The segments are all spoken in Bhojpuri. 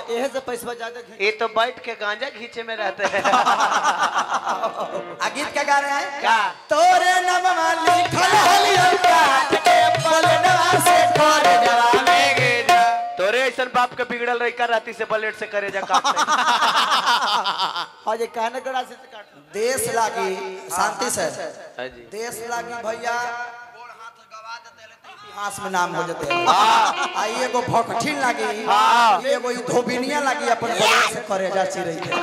एहे से पैसा ज्यादा खींच ये तो बैठ के गांजा खींचे में रहते हैं आ गीत का गा रहे हैं का तोरे नमवा लिखल हलियो काट के पलनवा से कर देवा तोरे ऐसा बाप के बिगड़ल रही कर राती से बलेट से करे जा काम हाँ ये कहने गड़ा से काट देश लागी शांति से हाँ जी देश लागी भैया इतिहास में नाम हो जाते हैं आ ई एगो भकठिन लागी ई एगो ई धोबिनिया लागी अपन बगल से करे जा चिरई के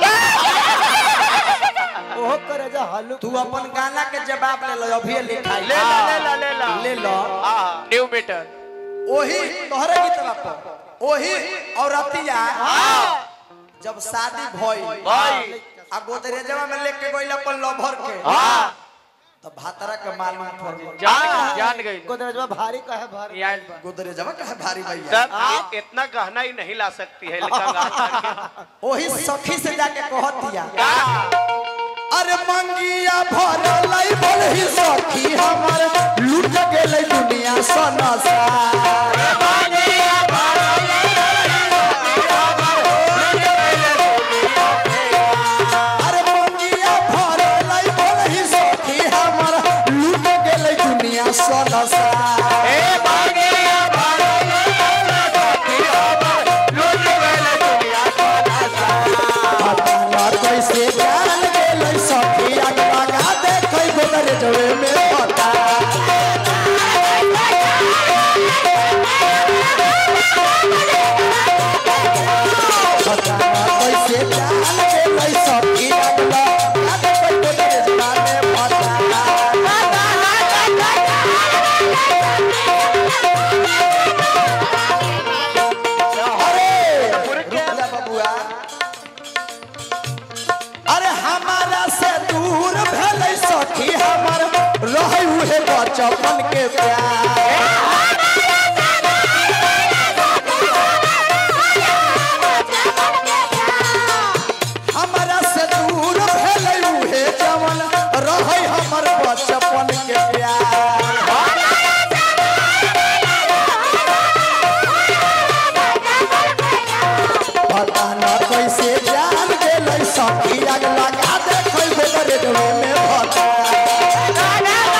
ओहो करे जा हालू तू अपन गाना के जवाब ले लो अभी लिखाई ले ला ले ला ले ला ले लो न्यू मीटर ओही तोहरे गीतवा पर ओही औरतिया जब शादी भई भाई आ गोदरेजवा में लेके गइल अपन लभर के हाँ तो भातरा के मालूम पड़ गई जान जान गई गोदरेजवा भारी का है भारी गोदरेजवा कहे भारी भैया तब ये इतना गहना ही नहीं ला सकती है लेकिन गाल करके ओही सखी से जाके कहतिया का? अरे मंगिया भर लई बोलही सखी हमर लूट गेलै दुनिया सनसा अरे मंगिया भर लई बोलही सखी हमर लूट गेलै दुनिया सनसा पता कैसे जान गेलै सखी अगवा गा देखै गोदरेजवे में पता कैसे जान गेलै सखी अगवा गा देखै गोदरेजवा में पता अरे रुक जा बबुआ अरे हमारा से दूर भेलै सखी हमर रहै उहे बचपन के प्यार हमारा से दूर भेलै उहे जवन रहै हमर बचपन के प्यार पता न कैसे जान गेलै सखी आग लगा देखै गोदरेजवे में पता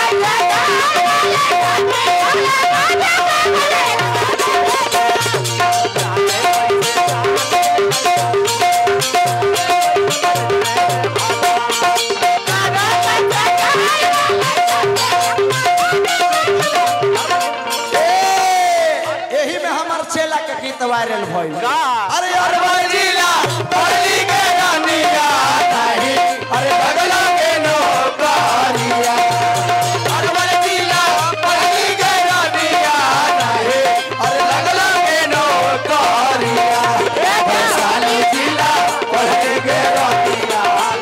ए, एही में हमर चेला के गीत वायरल भइल अरे अरवल जिला पल्ली के रानिया नाही अरे बगला के नौकरिया अरवल जिला पल्ली के रानिया नाही अरे बगला के नौकरिया वैशाली जिला पल्ली के रानिया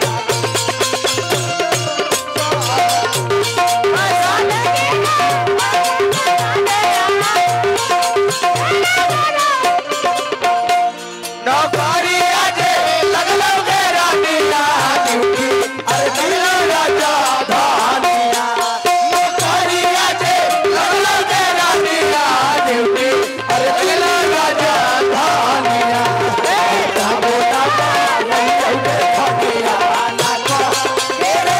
नौकरिया जे लगलो के रानिया ड्यूटी अरे दिला राजा धानिया नौकरिया जे लगलो के रानिया ड्यूटी अरे दिला राजा धानिया बेटा बेटा नहीं उठे फटिया ना को तेरे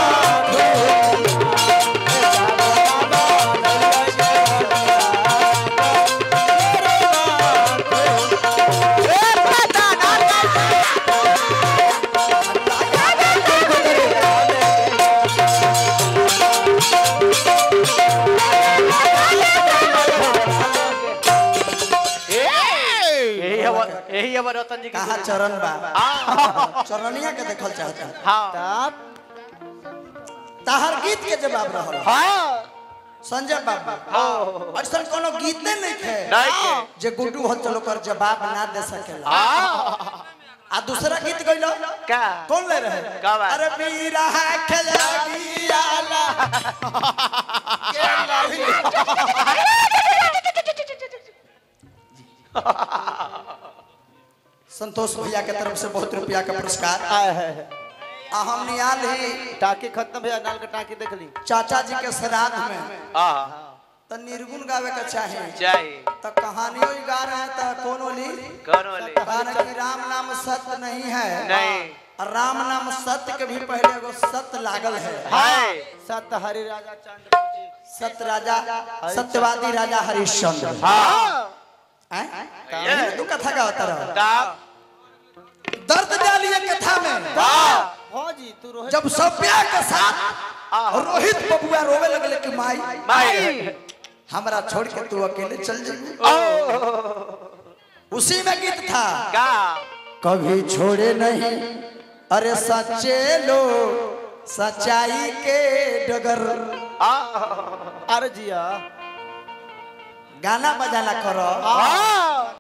यही हमार यही हमार रतन जी की कहा चरण बा हाँ चरनिया के देखल चाहता हाँ तब ताहर गीत के जवाब रहल हाँ संजय बाबू ऐसा कोनो गीते नहीं खे नहीं के जे गुड्डू हो चलो कर जवाब ना दे सकेला हाँ आ दूसरा गीत गइलो का कौन ले रहे का बात? अरे मीरा खजागियाला संतोष भैया के तरफ से बहुत रुपया का पुरस्कार आए है है। आ हम नियाल ही टाकी खत्म भैया नाल के टाकी देख ली चाचा जी के श्राद्ध में हाँ त तो निर्गुण गावे का चाहे चाहिए तो कहानियों ही गा रहे हैं तो कौन बोली कौन वाले कहना कि राम नाम सत्य नहीं है नहीं और राम नाम सत्य के भी पहले एगो सत्य लागल है है सत हरि राजा चंद्र सत्य राजा सत्यवादी राजा हरिश्चंद्र हाँ हैं? ये तू कथा का होता रहा तब दर्द डालिए कथा में फौजी तू रोहित जब सभ्या के साथ रोहित बबुआ रोवे लगले कि माई माई हमरा छोड़ के तू अकेले चल जाइए ओ उसी में गीत था का कभी छोड़े नहीं अरे सच्चे लोग सच्चाई के डगर आ अरे जिया गाना बजाना करो आ